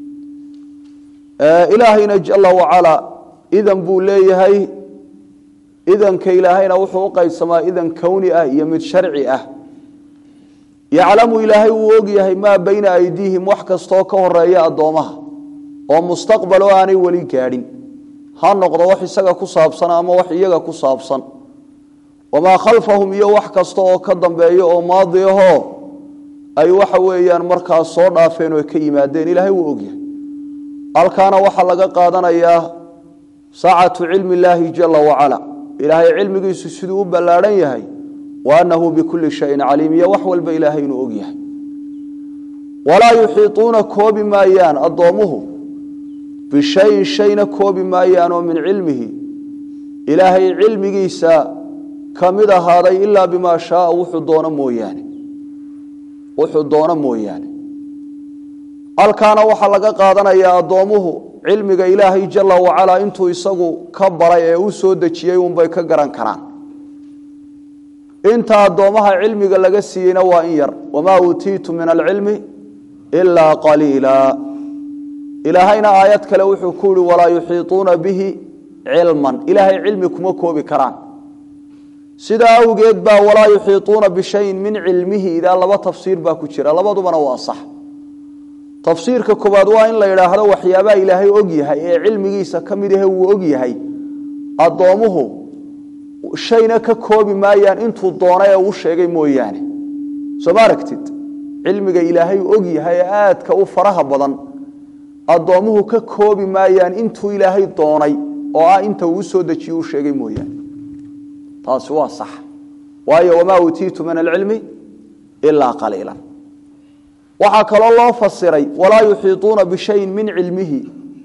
ilaahayna jala wacalaa idan buu leeyahay idanka ilaahayna wuxuu u qaybsamaa idan kowni ah iyo mid sharci ah yaclamu ilaahay wuu ogyahay maa bayna aydiihim wax kastoo ka horeeya addoomaha oo mustaqbal oo aanay weli gaadhin ha noqdo wax isaga ku saabsan ama wax iyaga ku saabsan wamaa khalfahum iyo wax kasta oo ka dambeeya oo maadi ahoo ay waxa weeyaan markaas soo dhaafeen oo ka yimaadeen ilaahay wuu ogyahay halkaana waxaa laga qaadanayaa saacatu cilmi illaahi jala wacala ilaahay cilmigiisu siduu u ballaadhan yahay wa annahu bikulli shayin caliim iyo wax walba ilaahay inuu og yahay walaa yuxiiطuuna koobi maayaan addoomuhu bishayin shayna koobi maayaan oo min cilmihi ilaahay cilmigiisa ka mid ahaaday ilaa bimaa shaaa wuxuu doono mooyaane wuxuu doono mooyaane halkaana waxaa laga qaadanayaa addoomuhu cilmiga ilaahay jala wacalaa intuu isagu ka baray ee u soo dejiyey unbay ka garan karaan inta addoomaha cilmiga laga siiyeyna waa in yar wamaa uutiitu min alcilmi ilaa qaliila ilaahayna aayad kale wuxuu ku yihi walaa yuxiiطuuna bihi cilman ilaahay cilmi kuma koobi karaan sidaa awgeed baa walaa yuxiiطuuna bishayin min cilmihi idaa laba tafsiir baa ku jira labadubana waa sax tafsiirka koobaad waa in la yidhaahdo waxyaabaha ilaahay og yahay ee cilmigiisa ka mid ahe wuu og yahay addoomuhu shayna ka koobi maayaan intuu doona ee uu sheegay mooyaane soo ma aragtid cilmiga ilaahay og yahay ee aadka u faraha badan addoomuhu ka koobi maayaan intuu ilaahay doonay oo ah inta uu usoo dejiye u sheegay mooyaane taasi waa sax waayo wamaa uutiitu min alcilmi ilaa qaliila waxaa kaloo loo fasiray walaa yuxiiطuuna bishayin min cilmihi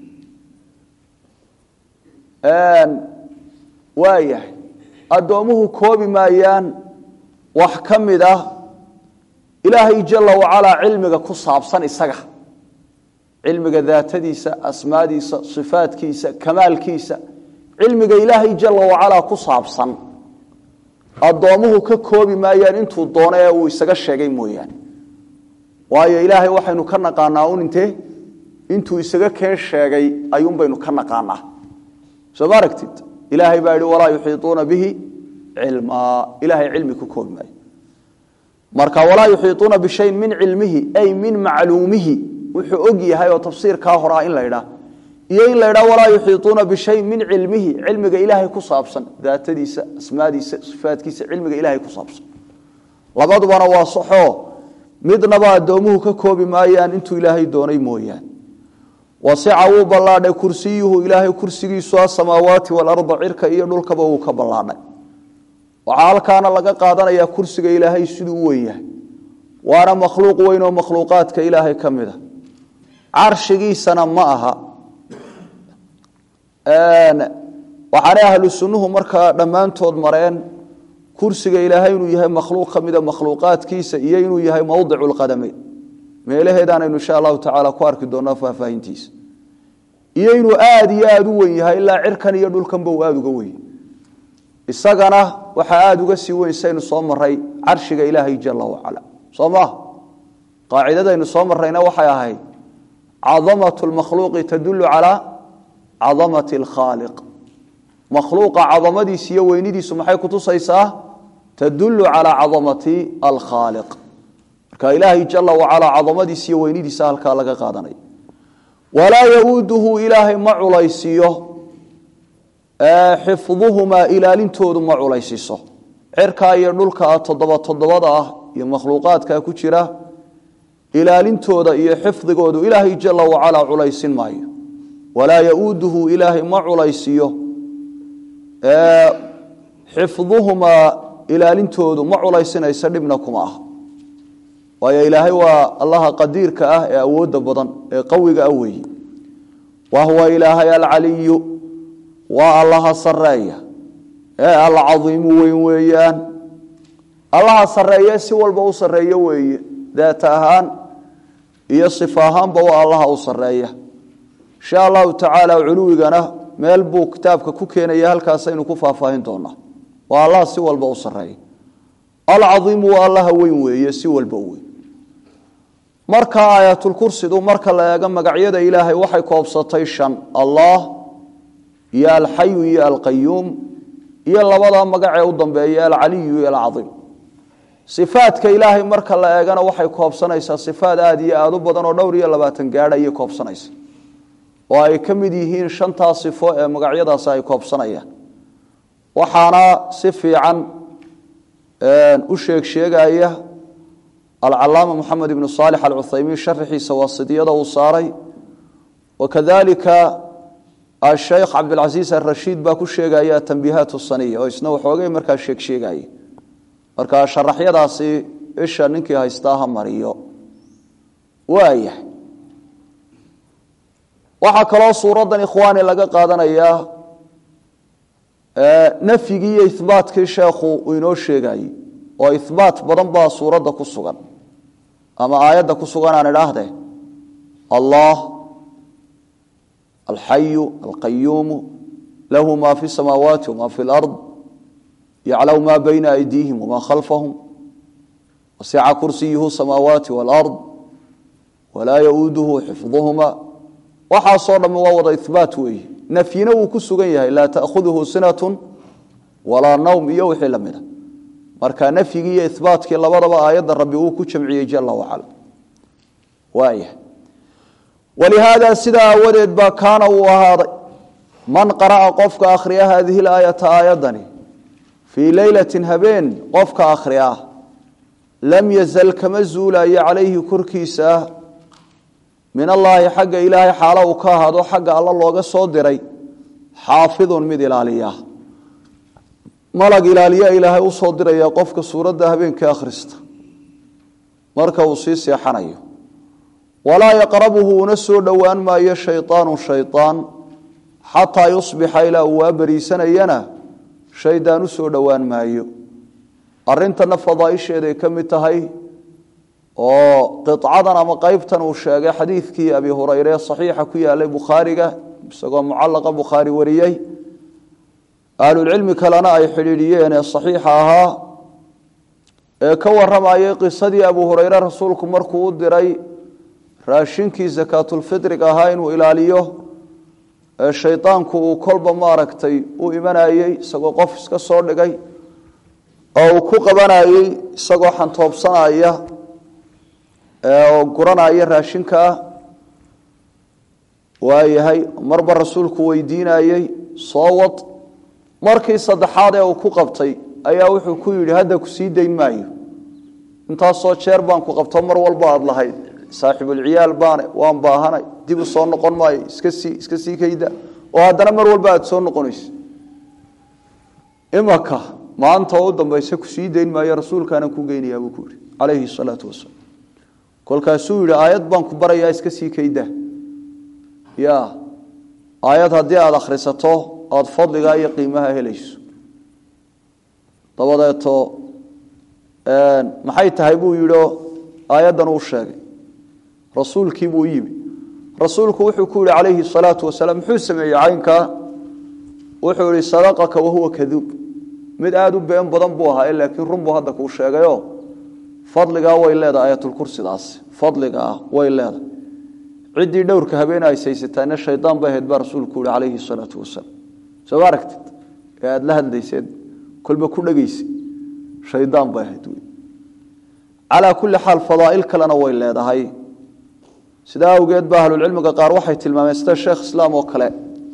waayahay addoomuhu koobi maayaan wax ka mid ah ilaahay jala wacalaa cilmiga ku saabsan isaga cilmiga daatadiisa asmaadiisa sifaadkiisa kamaalkiisa cilmiga ilaahay jala wacalaa ku saabsan addoomuhu ka koobi maayaan intuu doono ee uu isaga sheegay mooyaane waayo ilaahay waxaynu ka naqaanaa un intee intuu isaga keen sheegay ayuun baynu ka naqaanaa soo ma aragtid ilaahay baa yihi walaa yuxiiطuuna bihi cilmaa ilahay cilmi ku koobi maayo marka walaa yuxiiطuuna bishayin min cilmihi ay min macluumihi wuxuu og yahay oo tafsiirkaa horaa in la ydhaa iyo in la ydhaa walaa yuxiiطuuna bishayin min cilmihi cilmiga ilaahay ku saabsan daatadiisa asmaadiisa sifaadkiisa cilmiga ilahay ku saabsan labadubana waa saxoo midnaba addoomuhu ka koobi maayaan intuu ilaahay doonay mooyaane wasica wuu ballaadhay kursiyuhu ilaahay kursigiisu asamaawaati waalarda cirka iyo dhulkaba wuu ka ballaadhay waxaa halkaana laga qaadanayaa kursiga ilaahay siduu u wen yahay waana makhluuq weyn oo makhluuqaadka ilaahay ka mid a carshigiisana ma aha waxaanay ahlu sunnuhu markaa dhammaantood mareen kursiga ilaahay inuu yahay makhluuq ka mida makhluuqaadkiisa iyo inuu yahay mowdicu lqadameyn meelaheedaanaynu insha allahu tacaala ku arki doonaa faahfaahintiisa iyo inuu aada iyo aada u wen yahay ilaa cirkan iyo dhulkanba uu aada uga wenya isagana waxaa aada uga sii weyn saynu soo maray carshiga ilaahay jala wacala soo maha qaacidadaynu soo marrayna waxay ahayd cadamatu lmakhluuqi tadulu calaa cadamati alkhaaliq makhluuqa cadamadiisa iyo weynidiisu maxay kutusaysaa tadulu calaa cadamati alkhaaliq marka ilaahay jala wacalaa cadamadiisa iyo weynidiisa halkaa laga qaadanaya walaa yauuduhu ilaahay ma culaysiiyo xifduhumaa ilaalintoodu ma culaysiiso cirkaa iyo dhulkaa toddoba toddobada ah iyo makhluuqaadkaa ku jira ilaalintooda iyo xifdigoodu ilaahay jala wacalaa culaysin maayo walaa yauuduhu ilaahay ma culaysiiyo xifduhumaa ilaalintoodu ma culaysinaysa dhibna kuma ah waayo ilaahay waa allaha qadiirka ah ee awoodda badan ee qawiga ah weeye wa huwa ilaahay alcaliyu waa allaha sareeya ee alcadiimu weyn weeyaan allaha sareeye si walba u sareeyo weeye daat ahaan iyo sifa ahaanba waa allaha u sareeya insha allahu tacaala culuwigana meel buu kitaabka ku keenaya halkaasaynu ku faahfaahin doonaa waa allaha si walba u sareeya alcaiimu waa allaha weyn weeye si walba u weyn marka aayatulkursidu marka la eego magacyada ilaahay waxay koobsatay shan allah iyo alxayu iyo alqayuum iyo labada magacee u dambeeya alcaliyu iyo alcaiim sifaadka ilaahay marka la eegana waxay koobsanaysaa sifaad aada iyo aada u badan oo dhowr iyo labaatan gaadh ayay koobsanaysa oo ay ka mid yihiin shantaa sifo ee magacyadaasi ay koobsanayaan waxaana si fiican u sheeg sheegaya alcalaama moxamed ibnu saalix alcuthaymiin sharaxiisa waasidiyada uu saaray wakadalika asheykh cabdilcasiis arashiid baa ku sheegaya tanbiihaat saniya oo isna waxoogay markaa sheeg sheegaya marka sharaxyadaasi isha ninkii haystaa ha mariyo waayahay waxaa kaloo suuraddan ikhwaani laga qaadanayaa nafyigii iyo ihbaatkii sheekhu uu inoo sheegayey oo ihbaat badan baa suuradda ku sugan ama aayadda ku sugan aan idhaahdee allah alxayu alqayuumu lahu ma fi samaawaati wama fi lard yaclamu ma bayna aydiihim wama khalfahum wasica kursiyuhu samaawaati walard walaa yauuduhu xifduhuma waxaasoo dhamme waa wada ihbaat weeye nafyina wuu ku sugan yahay laa taakhuduhu sinatun walaa nawm iyo wixii la mida marka nafyigii iyo ihbaatkii labadaba aayadda rabbi uu ku jamciyey jala wacala waaya walihaada sidaa aawadeed baa kaana uu ahaaday man qara'a qofka akhriya haadihi laayata aayaddani fii leylatin habeen qofka akhriya lam yazal kama zuulayo calayhi korkiisa min allaahi xagga ilaahay xaalo uu ka ahaado xagga alla looga soo diray xaafidun mid ilaaliya malag ilaaliya ilaahay usoo diraya qofka suuradda habeenkii akhrista marka uu sii seexanayo walaa yaqrabuhu una soo dhowaan maayo shayطaanu shayطaan xataa yusbixa ilaa uu waa beriisanayana shaydaan u soo dhowaan maayo arintana fadaaisheeday ka mid tahay oo qicadan ama qeybtan uu sheegay xadiidkii abi hureyre saxiixa ku yaalay bukhaariga isagoo mucalaqa bukhaari wariyey ahlulcilmi kalena ay xidhiidhiyeen ee saxiixa ahaa ee ka waramayay qisadii abu hureyre rasuulku markuu u diray raashinkii sakaatulfitriga ahaa inuu ilaaliyo ee shaydaanku uu kolba maaragtay u imanayey isagoo qof iska soo dhigay oo uu ku qabanayey isagoo xantoobsanaya oo guranaya raashinkaa waayahay marba rasuulku weydiinayey soo wad markii saddexaad ee uu ku qabtay ayaa wuxuu ku yidhi hadda ku sii dayn maayo intaasoo jeer baan ku qabto mar walba aad lahayd saaxibulciyaal baane waan baahanay dib u soo noqon maayo iska sii iska sii kayda oo haddana mar walba aad soo noqonayso imaka maanta oo u dambaysa ku sii dayn maayo rasuulkaanaan ku geynayaa buu ku yidhi calayhi salaatu wasalaam kolkaasuu yidhi aayad baan ku barayaa iska sii kayda ya aayad haddii aada akhrisato aada fadligaa iyo qiimaha helayso dabadeeto maxay tahay buu yidhi aayaddan uu sheegay rasuulkii buu yimi rasuulku wuxuu ku yihi calayhi salaatu wasalaam muxuu sameeyey caynkaa wuxuu yihi sadaqaka wahuwa kaduub mid aada u been badan buu ahaa laakiin run buu hadda kuu sheegayo fadligaa way leedahay aayatulkursidaas fadligaa way leedahay ciddii dhowrka habeen ay saysataana shaydaan bay ahayd baa rasuulku yihi calayhi salaatu wasalaam soo ma aragtid ee aada la hadlayseed kolba ku dhegeysa shaydaan bay ahayd wey calaa kulli xaal fadaa'il kalena way leedahay sidaa awgeed ba ahlulcilmiga qaar waxay tilmaameen sida sheekh islaam oo kale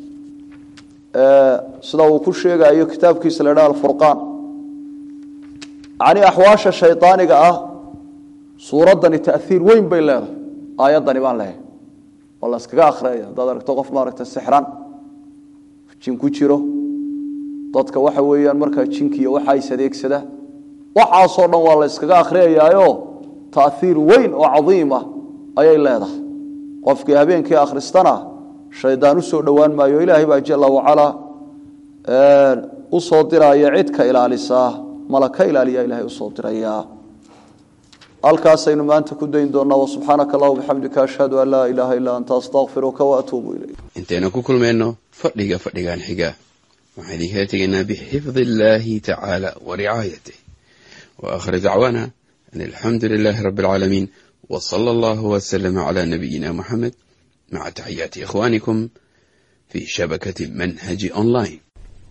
sida uu ku sheegayo kitaabkiisa la dhaha alfurqaan yani axwaasha shaydaaniga ah suuraddani taiir weyn bay leedahay aayaddani baan lehay oo la iskaga akhriyaya haddaad aragto qof maaragta sixran jin ku jiro dadka waxa weeyaan markaa jinkiiyo waxaa is adeegsada waxaasoo dhan waa la yskaga akhriyayaayo taaiir weyn oo cadiim ah ayay leedahay qofkii habeenkii akhristana shaydaan usoo dhowaan maayo ilaahay baa jala wacalaa usoo diraya cid ka ilaalisaa mala ka ilaaliya ilahay usoo diraya halkaasaynu maanta ku dayn doonaa wasubxaanaka allah bixamdika ashhadu an laa ilaaha illaa anta astaqfiruka waatuubu ilayk intaynu ku kulmayno fadhiga fadhigan xiga waxaan idinkala tegaynaa bixifdi illaahi tacaala wa ricaayatih wa aakhir dacwaana an alxamdu lilaahi rabbi alcaalamiin wa sala allahu wasalama calaa nabiyina muxamed maca taxiyaati ikhwaanikum fii shabakati manhaji online